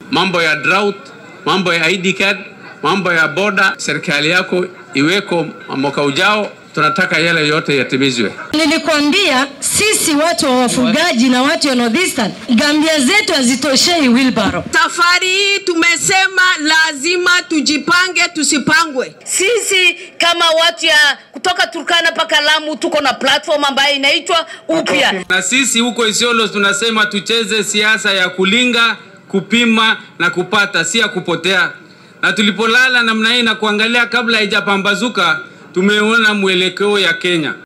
mambo ya drought, mambo ya ID card, mambo ya boda, serikali yako iweko mwaka ujao. Tunataka yale yote yatimizwe. Nilikwambia sisi watu wa wafugaji na watu wa Northeastern, gambia zetu hazitoshei wheelbarrow. Safari hii tumesema lazima tujipange, tusipangwe. Sisi kama watu ya kutoka Turkana mpaka Lamu tuko na platform ambayo inaitwa Upya. Na sisi huko Isiolo tunasema tucheze siasa ya kulinga, kupima na kupata, si ya kupotea. Na tulipolala namna hii na kuangalia kabla haijapambazuka, tumeona mwelekeo ya Kenya.